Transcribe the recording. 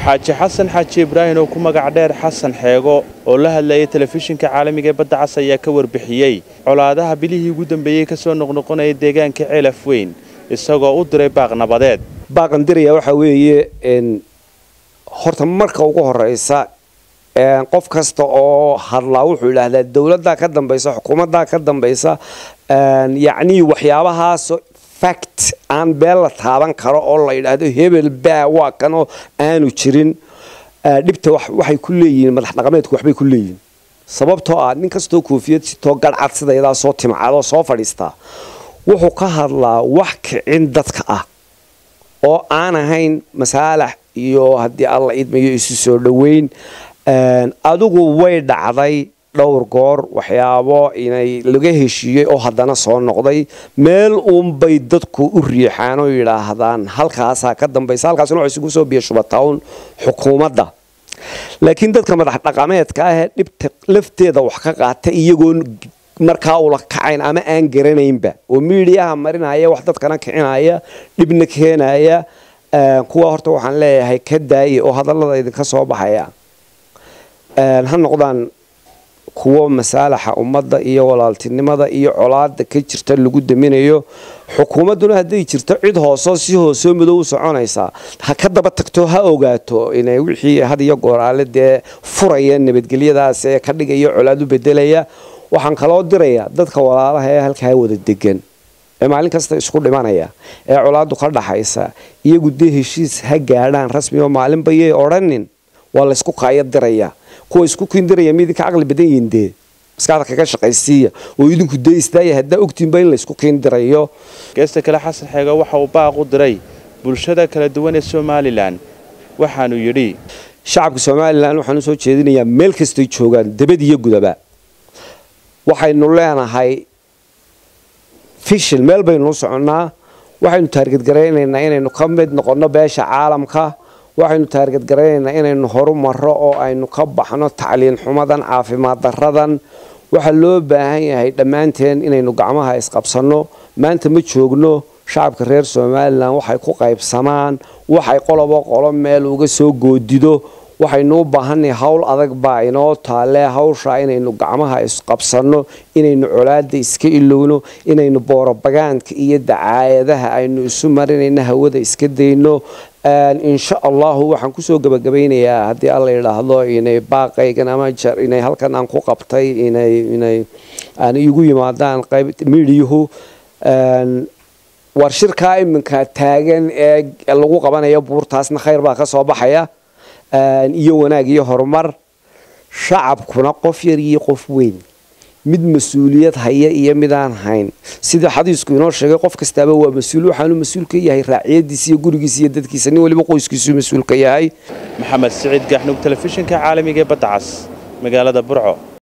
xaaji xasan xaaji ibraahim oo ku magac dheer xasan xeego oo la hadlayay telefishinka caalamiga ee badda cas ayaa ka warbixiyey colaadaha bilihii ugu dambeeyey ka soo noqnoqonaya deegaanka ceelaf weyn isagoo u diray baaq nabadeed baaqan diraya waxaa weeye horta marka ugu horeysa qof kasta oo hadlaa wuxuu idhaahdaa dowladdaa ka dambaysa xukuumaddaa ka dambaysa yacnii waxyaabahaas fact aan beel la taaban karo oo la yidhaahdo hebel baa waa kanoo aanu jirin dhibta waxay ku leeyihiin madax dhaqameedku waxbay ku leeyihiin sababtoo ah nin kastoo koofiyad sitoo garhcad sidaydaa soo timcadoo soo fadhiistaa wuxuu ka hadlaa wax kicin dadka ah oo aan ahayn masaalax iyo haddii alla idmayo isu soo dhoweyn adigu way dhacday dhowr goor waxyaabo inay laga heshiiyey oo haddana soo noqday meel uunbay dadku u riixaan oo yidhaahdaan halkaasaa ka dambaysa halkaasna waxay isugu soo biya shubatawn xukuumadda laakiin dadka madax dhaqameedka ah ee dhibta lafteeda wax ka qaata iyagoon markaa ula kacayn ama aan garanaynba oo miidiyaha marinaya wax dadkana kicinaya dhibna keenaya kuwa horta waxaan leeyahay ka daaye oo hadallada idinka soo baxaya ha noqdaan kuwo masaalaxa ummadda iyo walaaltinimada iyo colaada ka jirta lagu daminayo xukuumadduna hadday jirto cid hoosoo si hoosoo madow u soconaysaa ha ka daba tagto ha ogaato inay wixii had iyo gooraale dee furaya nabadgelyadaas ee ka dhigaya colaad u bedelaya waxaan kaloo dirayaa dadka walaalaha ee halkaa wada degan ee maalin kasta isku dhimanaya ee colaadu ka dhaxaysa iyagu dee heshiis ha gaadhaan rasmi oo maalinbayay odhanin waa laysku kaaya diraya kuwa isku kindiraya ma idinka caqli badan yihiin dee maskaxda kaga shaqaysiiya oo idinku dee istaaya haddaa ogtiinba in laysku kiindirayo geesta kale xasan xeego waxa uu baaq u diray bulshada kala duwan ee somalilan waxaanuu yidhi shacabka somalilan waxaan u soo jeedinayaa meel kastay joogaan debad iyo gudaba waxaynu leenahay fishil meel baynu u soconnaa waxaynu taargadgaraynaynaa inaynu ka mid noqonno beesha caalamka waxaynu taargadgaraynaynaa inaynu horu marro oo aynu ka baxno tacliin xumadan caafimaad daradan waxaa loo baahan yahay dhammaanteen inaynu gacmaha isqabsanno maanta ma joogno shacabka reer somalilan waxay ku qaybsamaan waxay qolobo qolo meel uga soo goodido waxaynu u baahannahay howl adag baa inoo taalee hawshaa inaynu gacmaha isqabsanno inaynu colaada iska ilowno inaynu boorobagaanka iyo dacaayadaha aynu isu marinayno hawada iska dayno insha allahu waxaan kusoo gabagabaynayaa haddii alla yidhaahdo inay baaqaygan ama inay halkan aan ku qabtay inay inay aan igu yimaadaan qayb miidiyuhu war shirkaa iminka taagan ee lagu qabanayo buurtaasna khayr baa ka soo baxaya iyo wanaag iyo horumar shacabkuna qof yar iyo qof weyn mid mas-uuliyad haya iyo midaan hayn sida xadiisku inoo sheegay qof kastaaba waa mas-uul waxaanu mas-uul ka yahay raaciyadiisa iyo gurigiisa iyo dadkiisa nin waliba qoyskiisuu mas-uul ka yahay maxamed siciid gaxnug telefishinka caalamiga ee badda cas magaalada burco